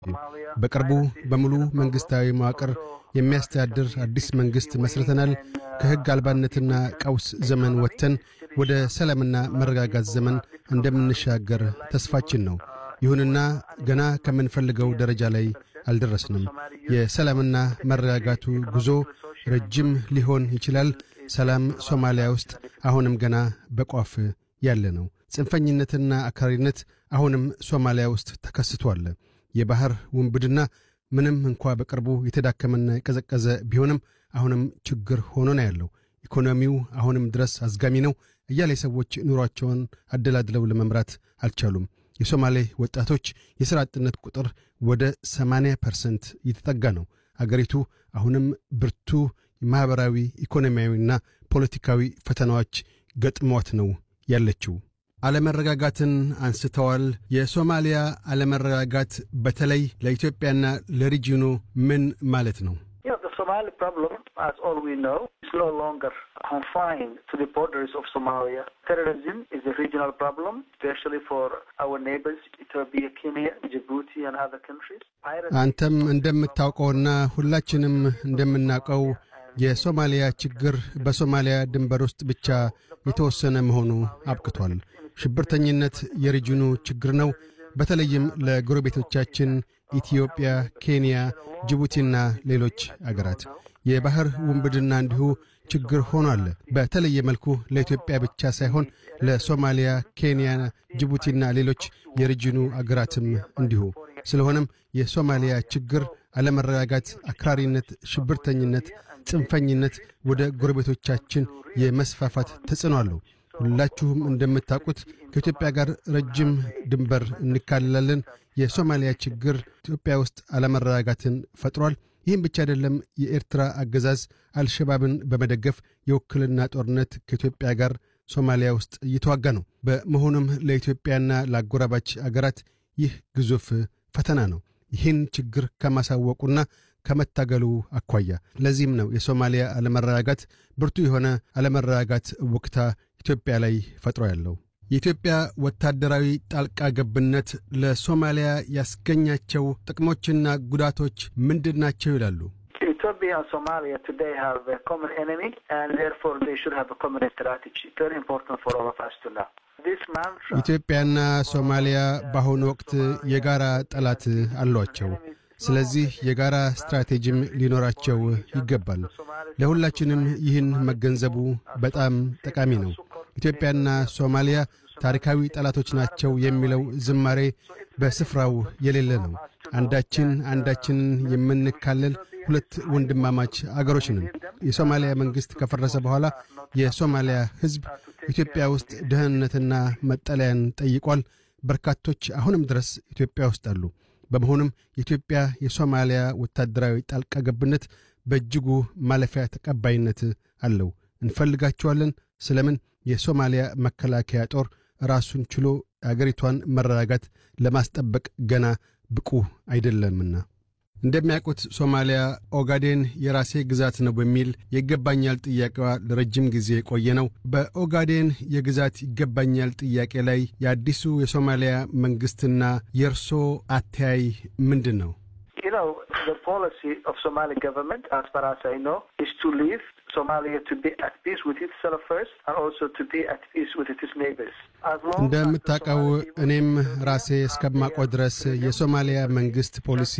በቅርቡ በሙሉ መንግሥታዊ መዋቅር የሚያስተዳድር አዲስ መንግሥት መስርተናል። ከሕግ አልባነትና ቀውስ ዘመን ወጥተን ወደ ሰላምና መረጋጋት ዘመን እንደምንሻገር ተስፋችን ነው። ይሁንና ገና ከምንፈልገው ደረጃ ላይ አልደረስንም። የሰላምና መረጋጋቱ ጉዞ ረጅም ሊሆን ይችላል። ሰላም ሶማሊያ ውስጥ አሁንም ገና በቋፍ ያለ ነው። ጽንፈኝነትና አክራሪነት አሁንም ሶማሊያ ውስጥ ተከስቷል። የባሕር ውንብድና ምንም እንኳ በቅርቡ የተዳከመና የቀዘቀዘ ቢሆንም አሁንም ችግር ሆኖ ነው ያለው። ኢኮኖሚው አሁንም ድረስ አዝጋሚ ነው። እያሌ ሰዎች ኑሯቸውን አደላድለው ለመምራት አልቻሉም። የሶማሌ ወጣቶች የሥራ አጥነት ቁጥር ወደ 80 ፐርሰንት እየተጠጋ ነው። አገሪቱ አሁንም ብርቱ ማኅበራዊ፣ ኢኮኖሚያዊና ፖለቲካዊ ፈተናዎች ገጥሟት ነው ያለችው። አለመረጋጋትን አንስተዋል። የሶማሊያ አለመረጋጋት በተለይ ለኢትዮጵያና ለሪጂኑ ምን ማለት ነው? Somali problem, as all we know, is no longer confined to the borders of Somalia. Terrorism is a regional problem, especially for our neighbors, Ethiopia, Kenya, Djibouti, and other countries. አንተም እንደምታውቀውና ሁላችንም እንደምናውቀው የሶማሊያ ችግር በሶማሊያ ድንበር ውስጥ ብቻ የተወሰነ መሆኑ አብቅቷል። ሽብርተኝነት የሪጅኑ ችግር ነው። በተለይም ለጎረቤቶቻችን ኢትዮጵያ፣ ኬንያ፣ ጅቡቲና ሌሎች አገራት የባሕር ውንብድና እንዲሁ ችግር ሆኗል። በተለየ መልኩ ለኢትዮጵያ ብቻ ሳይሆን ለሶማሊያ፣ ኬንያ፣ ጅቡቲና ሌሎች የሪጅኑ አገራትም እንዲሁ። ስለሆነም የሶማሊያ ችግር አለመረጋጋት፣ አክራሪነት፣ ሽብርተኝነት፣ ጽንፈኝነት ወደ ጎረቤቶቻችን የመስፋፋት ተጽዕኖ አለው። ሁላችሁም እንደምታውቁት ከኢትዮጵያ ጋር ረጅም ድንበር እንካልላለን። የሶማሊያ ችግር ኢትዮጵያ ውስጥ አለመረጋጋትን ፈጥሯል። ይህም ብቻ አይደለም። የኤርትራ አገዛዝ አልሸባብን በመደገፍ የውክልና ጦርነት ከኢትዮጵያ ጋር ሶማሊያ ውስጥ እየተዋጋ ነው። በመሆኑም ለኢትዮጵያና ለአጎራባች አገራት ይህ ግዙፍ ፈተና ነው። ይህን ችግር ከማሳወቁና ከመታገሉ አኳያ ለዚህም ነው የሶማሊያ አለመረጋጋት ብርቱ የሆነ አለመረጋጋት ወቅታ ኢትዮጵያ ላይ ፈጥሮ ያለው። የኢትዮጵያ ወታደራዊ ጣልቃ ገብነት ለሶማሊያ ያስገኛቸው ጥቅሞችና ጉዳቶች ምንድን ናቸው ይላሉ? Ethiopia and Somalia today have a common enemy, and therefore they should have a common strategy. Very important for all of us to know. This mantra. ኢትዮጵያና ሶማሊያ በአሁኑ ወቅት የጋራ ጠላት አሏቸው። ስለዚህ የጋራ ስትራቴጂም ሊኖራቸው ይገባል። ለሁላችንም ይህን መገንዘቡ በጣም ጠቃሚ ነው። ኢትዮጵያና ሶማሊያ ታሪካዊ ጠላቶች ናቸው የሚለው ዝማሬ በስፍራው የሌለ ነው። አንዳችን አንዳችንን የምንካለል ሁለት ወንድማማች አገሮች ነን። የሶማሊያ መንግሥት ከፈረሰ በኋላ የሶማሊያ ሕዝብ ኢትዮጵያ ውስጥ ደህንነትና መጠለያን ጠይቋል። በርካቶች አሁንም ድረስ ኢትዮጵያ ውስጥ አሉ። በመሆኑም የኢትዮጵያ የሶማሊያ ወታደራዊ ጣልቃ ገብነት በእጅጉ ማለፊያ ተቀባይነት አለው። እንፈልጋቸዋለን። ስለምን የሶማሊያ መከላከያ ጦር ራሱን ችሎ አገሪቷን መረጋጋት ለማስጠበቅ ገና ብቁ አይደለምና። እንደሚያውቁት ሶማሊያ ኦጋዴን የራሴ ግዛት ነው በሚል የይገባኛል ጥያቄዋ ለረጅም ጊዜ የቆየ ነው። በኦጋዴን የግዛት ይገባኛል ጥያቄ ላይ የአዲሱ የሶማሊያ መንግሥትና የእርሶ አተያይ ምንድን ነው? You know, the policy of Somali government, as far as I know, is to leave Somalia to be at peace with itself first and also to be at peace with its neighbors. As long as እንደምታውቀው እኔም ራሴ እስከማውቀው ድረስ የሶማሊያ መንግሥት ፖሊሲ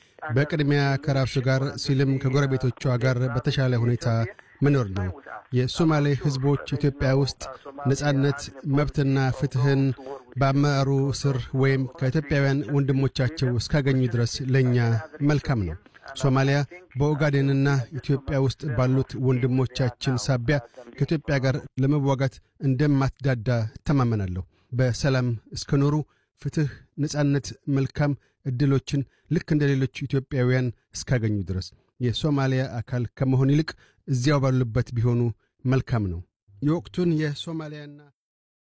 በቅድሚያ ከራሱ ጋር ሲልም ከጎረቤቶቿ ጋር በተሻለ ሁኔታ መኖር ነው። የሶማሌ ሕዝቦች ኢትዮጵያ ውስጥ ነጻነት፣ መብትና ፍትሕን በአመራሩ ስር ወይም ከኢትዮጵያውያን ወንድሞቻቸው እስካገኙ ድረስ ለእኛ መልካም ነው። ሶማሊያ በኦጋዴንና ኢትዮጵያ ውስጥ ባሉት ወንድሞቻችን ሳቢያ ከኢትዮጵያ ጋር ለመዋጋት እንደማትዳዳ እተማመናለሁ። በሰላም እስከኖሩ ፍትሕ፣ ነጻነት፣ መልካም ዕድሎችን ልክ እንደ ሌሎች ኢትዮጵያውያን እስካገኙ ድረስ የሶማሊያ አካል ከመሆን ይልቅ እዚያው ባሉበት ቢሆኑ መልካም ነው። የወቅቱን የሶማሊያና